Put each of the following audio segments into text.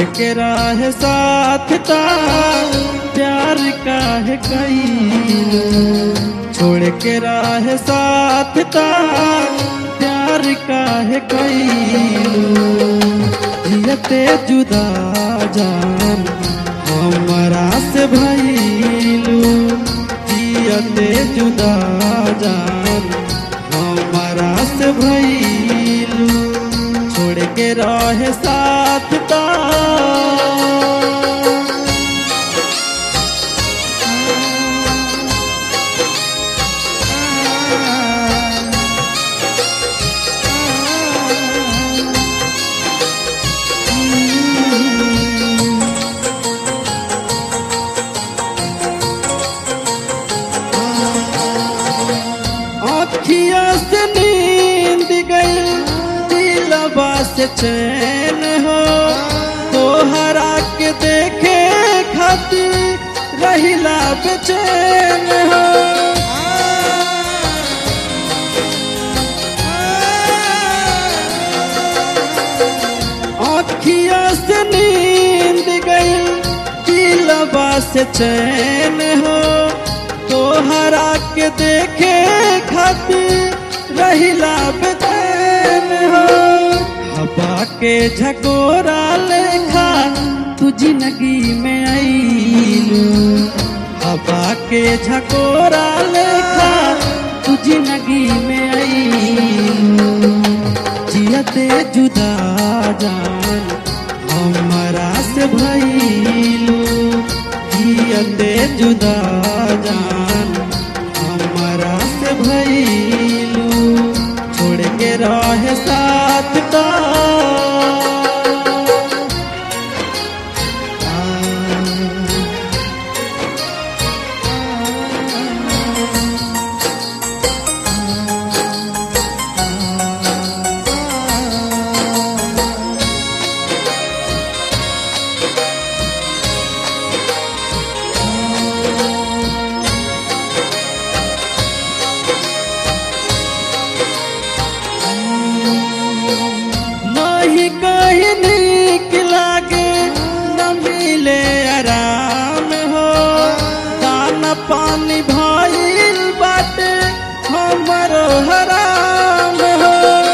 के राह साथ ता प्यार काहे कैलू छोड़ के राह साथ ता प्यार काहे कैलू जियते जुदा जान हमरा से भइलू जियते जुदा जान हमरा से भइलू छोड़ के रहे साथ ता अखिया से नींद गई दिलवा से चैन हो तोहरा के देखे खातिर रहिला बेचैन हो अखिया से नींद गई दिलवा से चैन हो तोहरा के देखे खातिर रहिला बेचैन हो हवा के झकोरा लेखा तू जिंदगी में आईलू हवा के झकोरा लेखा तू जिंदगी में आईलू जियते जुदा जान हमरा से भइलू जियते जुदा जान हमरा से भइलू छोड़ के रहे साथ ता नहीं कहीं नीक लागे न मिले आराम हो दाना पानी भइल बाटे हमरो हराम हो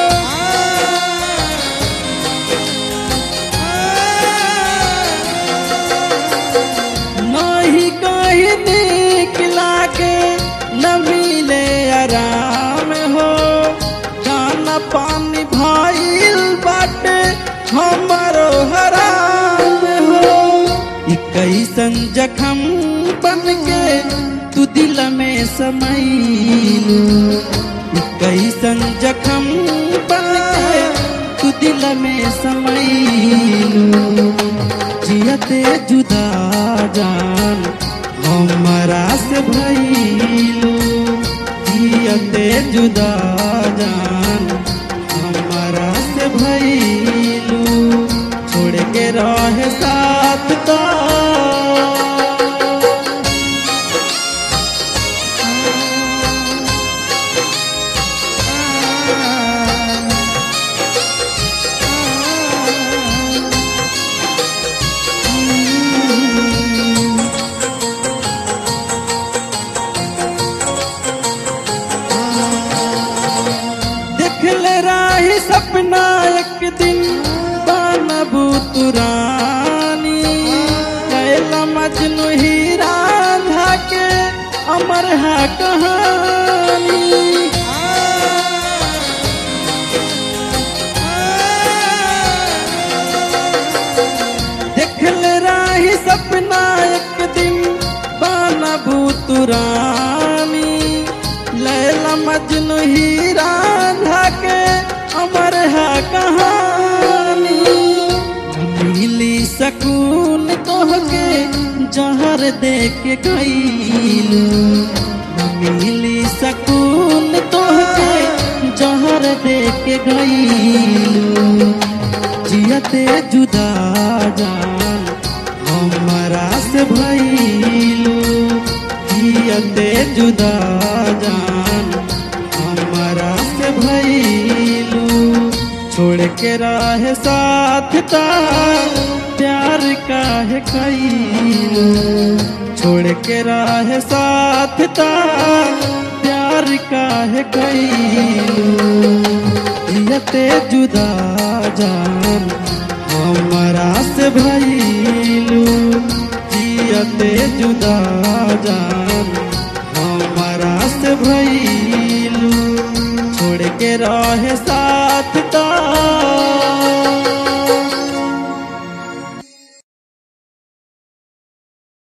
नहीं कहीं नीक लागे न मिले आराम हो दाना पानी भइल बाटे हमरो हराम हो ई कैसन जखम बन के तू दिल में समैलू ई कैसन जखम बन के तू दिल में समैलू जियते जुदा जान हमरा से भइलू जियते जुदा जान हमरा से भइलू छोड़ के रहे साथ ता देखले राही सपना एक दिन बनबू तुरानी कैला मजनू हीरा राधा के अमर है कहानी देखल राही सपना एक दिन बनबू तुरानी लैला मजनू हीरा राधा के अमर है कहानी मिली सकून तोहके जहर दे के गईलू मिली सकून तोहके जहर दे के गईलू जियते जुदा जान हमरा से भइलू जियते जुदा जान हमरा से भइलू छोड़ के रहे साथ ता प्यार प्यार काहे कैलू छोड़ के रहे साथ ता प्यार काहे कैलू यते जुदा जान हमारा से भैलू जियते जुदा जान हमारा से भैलू छोड़ के रहे